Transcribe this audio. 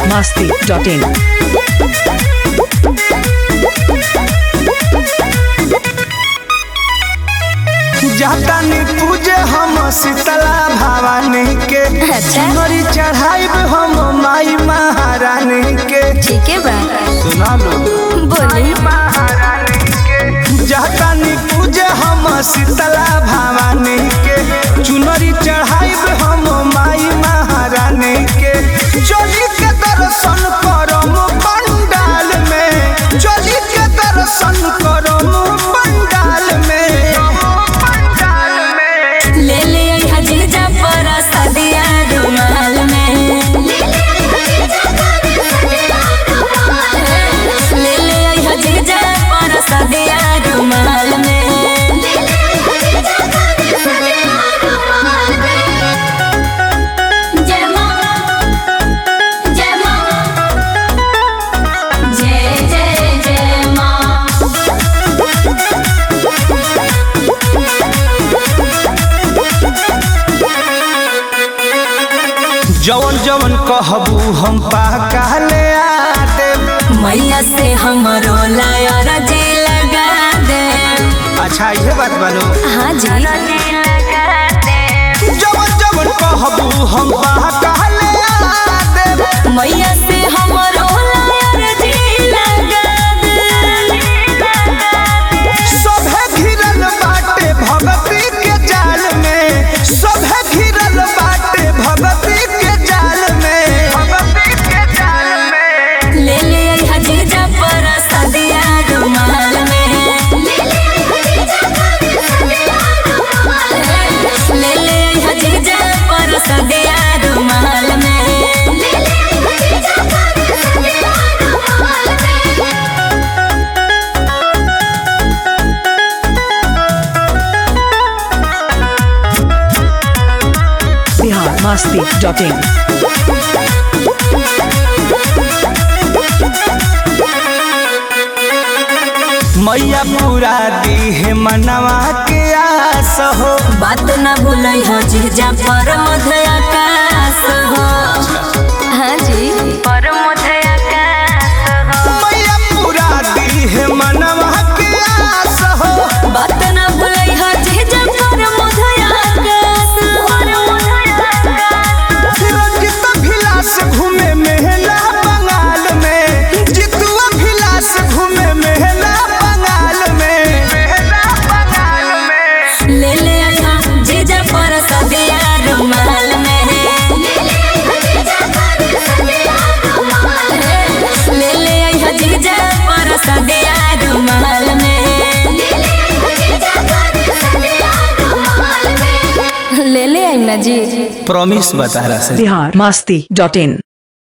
masti.in. जातानी पूजे हम शीतला भवानी के अच्छा। मरी चढ़ाइब हम माई महारानी के ठीक है बा सुना लो बोली महारानी के जातानी पूजे हम शीतला भवानी के चुनरी चढ़ाइब हम माई महारानी के चली के दर्शन करम पंडाल में चली के दर्शन करम पंडाल में पंडाल में ले ले आई जीजा पर सदिया रुमाल में ले ले आई जीजा पर सदिया रुमाल में जय मां जय मां जय जय जय मां जवन जवन कहबू हम पाका ले आते मैया से हमरो लायर जी लगा दे अच्छा ये बात बालो हाँ जी जवन जवन कहबू हम पाका ले आते मैया से हमरो लायर जी लगा दे सभे घिरल बाटे भगती के जाल में सभे घिरल बाटे भगती के जाल में भगती के जाल में ले ले आई हजीजा पर सदिया रुमाल में ले ले आई हजीजा पर सदिया रुमाल में Bihar masti.in. मैया पूरा दी है मनवा के आस हो बात न भूलई हो जीजा पर मध्य आकाश हो हाँ जी पर मध्य आकाश हो मैया पूरा दी है मनवा के आस हो बात न भूलई हो जीजा पर मध्य आकाश पर मध्य आकाश रंजित भिलास घूमे मेहला बंगाल में जितुआ भिलास घूमे मेहला बंगाल में मेहला बंगाल में ले ले आया जीजा पर सदिया रुमाल में ले ले आया जीजा पर सदिया रुमाल में ले ले आई ना जी प्रॉमिस बता रहा Bihar masti.in.